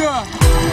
Africa.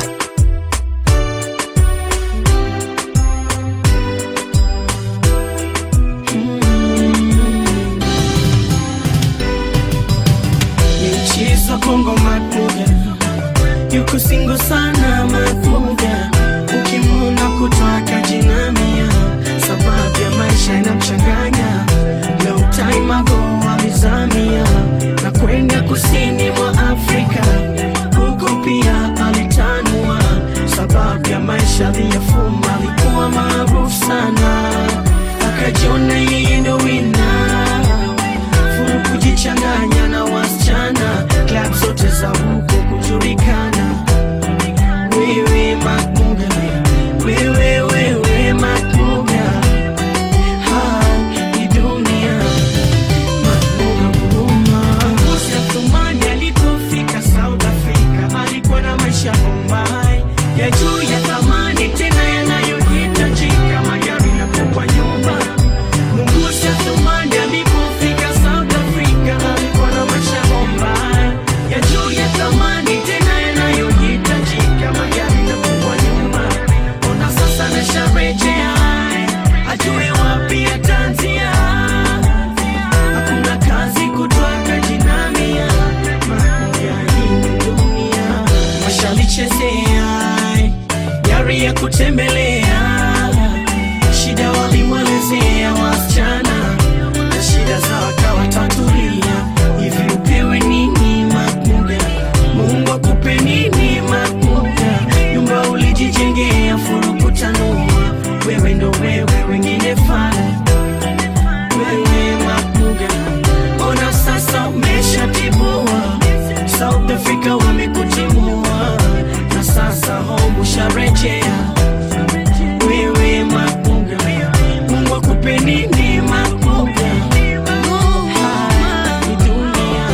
Michezo Kongo Makuga yuko singo sana Makuga, ukimwona kutoka jinamia, sababu ya maisha yanamchanganya. Long time ago alizamia na kwenda kusini mwa Afrika, huko pia alitanua, sababu ya maisha aliyofuma. Alikuwa maarufu sana, akajiona yeye ndo winner furu kujichanganya na wasichana klab zote za huko kujulikana wewe makuga wewe wewe makuga ha ni dunia makuga huruma Bosi Athumani alipofika South Africa alikuwa na maisha Bombay ya juu ya thamani tena yanayohitajika magari na kubwa nyumba Mungusi Athumani alipofika South Africa alikuwa na maisha Bombay ya juu ya thamani tena yanayohitajika magari na kubwa nyumba ona sasa amesharejea ajue wapi ataanzia hakuna kazi kutoka jinamia makuya hii dunia washalichezea gari ya kutembelea shida walimwelezea wasichana na shida za wakawatatulia hivi upewe nini makuga mungu akupe nini makuga nyumba ulijijengea furukutanua wewe ndo wewe wengine fana wewe makuga ona sasa umeshatibua south africa wamekutimua na sasa home usharejea wewe makuga mungu akupe nini makuga Ha, ni dunia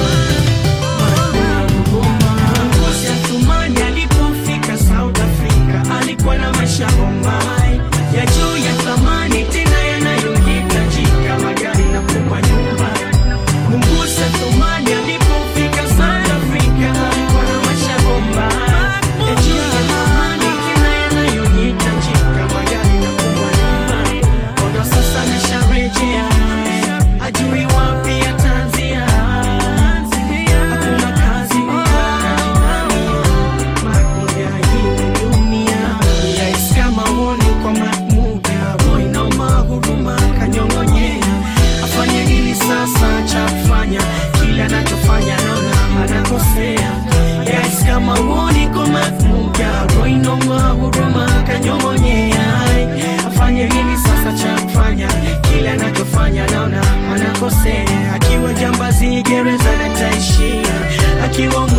Ngozi Athumani alipofika South Africa alikuwa na maisha Bombay ya juu ya thamani tena yanayohitajika magari na kubwa nyumba. Mungusi Athumani alipofika South Africa alikuwa na maisha Bombay ya juu ya thamani tena yanayohitajika magari na kubwa nyumba. Ona sasa amesharejea ajui wapi ataanzia hakuna kazi makuja hii dunia yais kama uoni kwa mamuja roina mahuruma kanyong'onyea afanye nini sasa cha kufanya kile anachofanya naona anakosea yais kama uoni kwa mamuja roina mahuruma kanyong'onyea afanye nini sasa cha kufanya kile anachofanya naona anakosea akiwa jambazi gereza nataishia akiwa